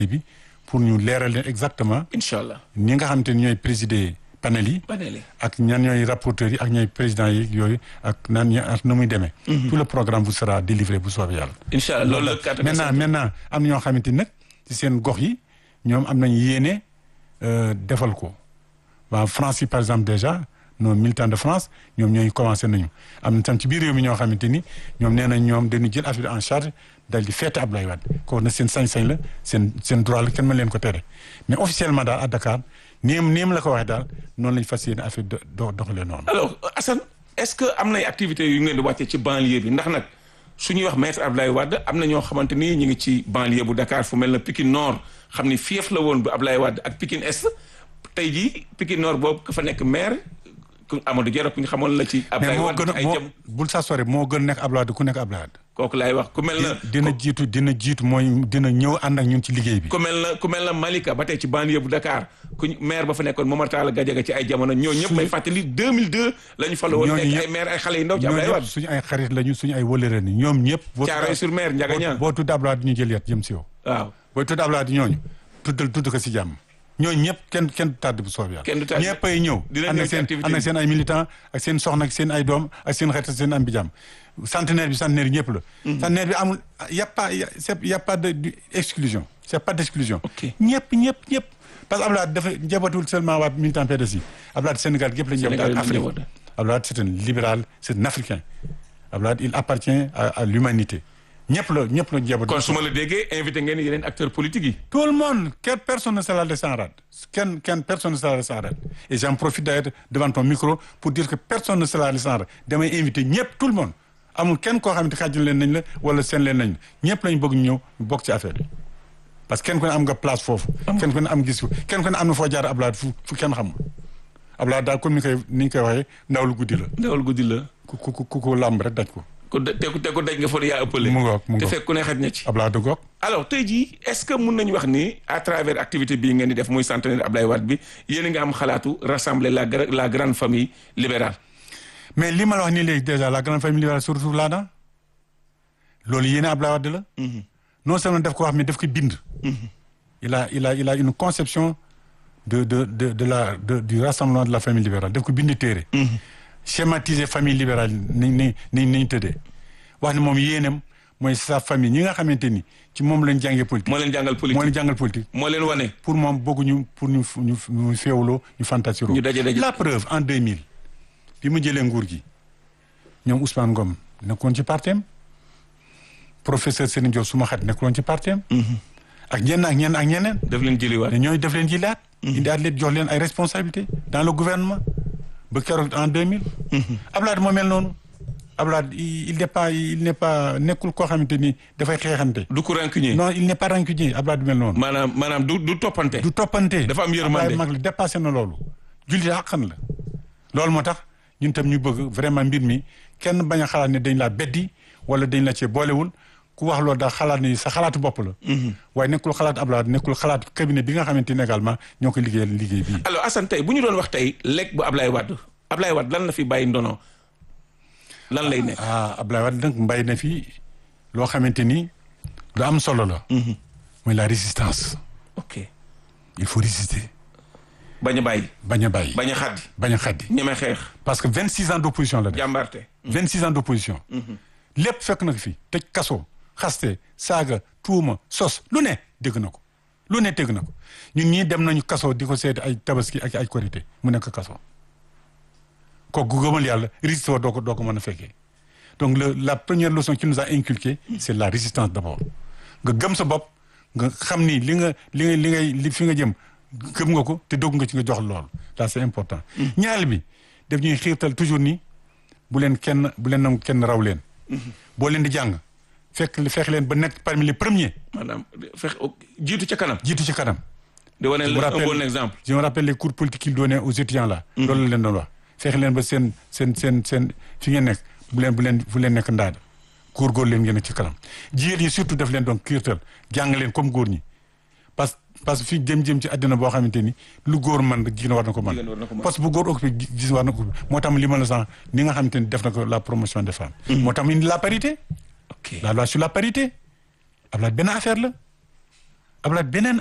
bi pour ñu leeral leen exactement incha allah ñi nga xamante ni ñooy présider panel yi panel yi ak ñan ñooy rapporteurs yi ak ñooy présidents yi yooyu ak naan ña ak na muy demee tout le programme vous sera délivré bu soobee yàlla incha allah loolu la carte maintenant maintenant am na ñoo xamante ni nag ci seen gox yi ñoom am nañ yéene defal ko waa France yi par exemple déjà nos militants de France ñoom ñooy commencé nañu am na tam ci biir réew mi ñoo xamante ni ñoom nee nañ ñoom dañu jël affaire en charge dal di feete Abdoulaye Wade kooku nag seen sañ-sañ la seen seen droit la kenn mën leen ko tere mais officiellement daal à Dakar néem néem la ko waxee daal noonu lañ fas yéene affaire do doxalee noonu. alors Assane est-ce que am nay activités yu ngeen di wàccee ci banlieue bi ndax nag su ñuy wax maître Abdoulaye Wade am na ñoo xamante ni ñu ngi ci banlieue bu Dakar fu mel na Pikine Nord xam ni fief la woon bu Abdoulaye Wade ak Pikine Est tey jii Pikine Nord boobu ka fa nekk maire ku Amadou Diarra ku ñu xamoon la ci. Abdoulaye moo Wade gën ay a moo jëm bul sa sore moo gën nekk Abdoulaye Wade ku nekk Abdoulaye Wade. kooku laay wax ku mel na. dina jiitu dina jiitu mooy dina ñëw ànd ak ñun ci liggéey bi. ku mel na ku mel na Malika ba tey ci banlieue bu Dakar ku maire ba fa nekkoon Momar Talla Gadiaga ci ay jamono ñoo ñëpp may fàttali 2002 la ñu falo woon ñooñu nekk ñëpp- ay maire ay xale yu ndaw ci ñooñu Abdoulaye ñëpp Wade suñu ay xarit lañu suñu ay wëlëre ni ñoom ñëpp. boo Thiaroye sur Mer Ndiaga Niang boo tudd Abdoulaye Wade ñu jël yat jëm si yow. waaw booy tudd Abdoulaye Wade ñooñu tuddal tudd ko si jàmm ñooñu ñëpp kenn kenn du tàdd bu soob yàlla. Kenn du tàdd. ñëpp ay ñëw. Dinañ ànd ñëw ak ci seen activité ànd ak bi. seen ay militants ak seen soxna ak seen ay doom ak seen xarit ak seen am bi jàmm centenaire bi centenaire yi ñëpp la. centenaire bi amul y' a pas y' a c'est- y' a pas de d' exclusion c' est pas d' exclusion. Ok. ñëpp ñëpp ñëpp parce que Abdoulaye Wade dafa njabootul seulement waa militant PDS yi Abdoulaye Wade Sénégal gépp la ñu Sénégal ak la Afrique njaboot. Abdoulaye Wade c' est un libéral c' est un africain Abdoulaye Wade il appartient à à l'humanité ñëpp la ñëpp la njaboot. kon su ma la déggee invité ngeen yeneen acteurs politiques yi Tout le monde, quelle personne ne sera laissée en rade. Quelle, quelle personne ne sera laissée en rade. Et j'en profite d'ailleurs devant ton micro pour dire que personne ne sera laissée en rade. damay invité ñëpp tout le monde amul kenn koo xamante xaajal leen nañ la wala seen leen nañ la ñëpp lañ bëgg ñu ñëw ñu bokk ci affaire bi parce que kenn ku ne am nga place foofu. kenn ku ne am gis ko kenn ku ne am na foo jaar Abdoulaye fu fu kenn xamul. Abdoulaye daal comme ni koy ni ñu koy waxee ndaw lu guddi la ndawal guddi la ku ku ku ku làmb rek daj ko. ku de- te ku te ku daj nga fa yaa ëppale mu ngoog mu te ngoog fekk ku ne xaj na ci Abdoulaye dëggoog. alors tey jii est-ce que mun nañu wax ni à travers activité bii ngeen di def muy centenaire Abdoulaye Wade bi yéen a ngi am xalaatu rassembler la gra- la grande famille libérale mais li ma la wax nii léegi déjà la grande famille libérale se retrouve là-dedans loolu yéene Abdoulaye Wade la. non seulement daf ko wax mais daf ko bind. il a il a il a une conception de de de de la de du rassemblement de la famille libérale daf ko bind téere. schématiser famille libérale ni ni ni ni ñu tëddee wax ne moom yéenam mooy sa famille ñi nga xamante ni ci moom lañ jàngee politique. moo leen jàngal moo politique leen jàngal politique. moo leen wane pour moom bëgguñu pour ñu ñu ñu féewloo ñu fantasiro Ñu daje daje. la preuve en 2000 bi mu jëlee nguur gi ñoom Ousmane Ngom nekkoon ci partem professeur Serigne Diop suma xat nekkoon ci partem ak ñenn ak ñenn ak ñeneen daf leen jëliwaat te ñooñu def leen jilaat indi at leen jox leen ay responsabilités dans le gouvernement ba keroog en 2000 Abdoulaye moo mel noonu Abdoulaye il il n'est pas il n'est pas nekkul koo xamante ni dafay xeexante du ko rancunier non il n'est pas rancunier Abdoulaye du mel noonu maanaam maanaam du du toppante du toppante Dafa am yërmande. Ablaye mag la dépassé na loolu jullit àqan la loolu moo tax ñun tam ñu bëgg vraiment mbir mi kenn bañ a xalaat ne dañ laa beddi wala dañ la cee boolewul ku wax loolu daal xalaat ni sa xalaatu bopp la waaye nekkul xalaat Ablaye nekkul xalaat cabinet bi nga xamante ni également ñoo ko liggéeyal liggéey bii alors Assane tey bu ñu doon wax tey lekk bu Ablaye Wade Ablaye Wade lan la fi bàyyi ndono lan lay nekk ah Ablaye Wade nag mbay na fi loo xamante ni lu am solo la mooy la résistance ok il faut résister bañ a bàyyi bañ a bàyyi bañ a xaddi bañ a xaddi ñeme xeex parce que vingt six ans d'opposition la def jàmbarte vingt six ans d'opposition lépp fekk na ko fi tëj kaso xaste saaga tuuma sos lu ne dégg na ko lu ne dégg na ko ñun ñii dem nañu kaso di ko seeti ay tabaski ak ay korité mu nekk kaso kooku gëmal yàlla résisté wa doo ko doo ko mën a fekkee donc le la première leçon qu'il nous a inculqué c'est la résistance d'abord nga gëm sa bopp nga xam ni li nga li nga li ngay li fi nga jëm gëm nga ko te dogg nga ci nga jox loolu là c'est important ñaareel bi daf ñuy xiirtal toujours ni bu leen kenn bu leen nangu kenn raw leen boo leen di jàng fekk feex leen ba nekk parmi les premiers maanaam fex jiitu ca kanam jiitu ci kanam di wane Je me la un rappelle- bon exemple je me rappelle les cours politiques qu'il donnait aux étudiants là loolu la leen doon wax feex leen ba seen seen seen seen fi ngeen nekk bu leen bu leen bu leen nekk ndaada góor-góor leen ngeen ci kanam jigéen yi surtout daf leen doon kiirtal jàng leen comme góor ñi parce parce que fii jëm-jëm ci àddina boo xamante ni lu góor man jigéen war na ko Jigéen war na ko man mën. parce que bu góor occupé gi- gis war na ko moo tax li ma la sax ni nga xamante ni def na ko la promotion des femmes moo tax mu indi la parité ok la loi sur la parité Ablaye benn affaire la Ablaye beneen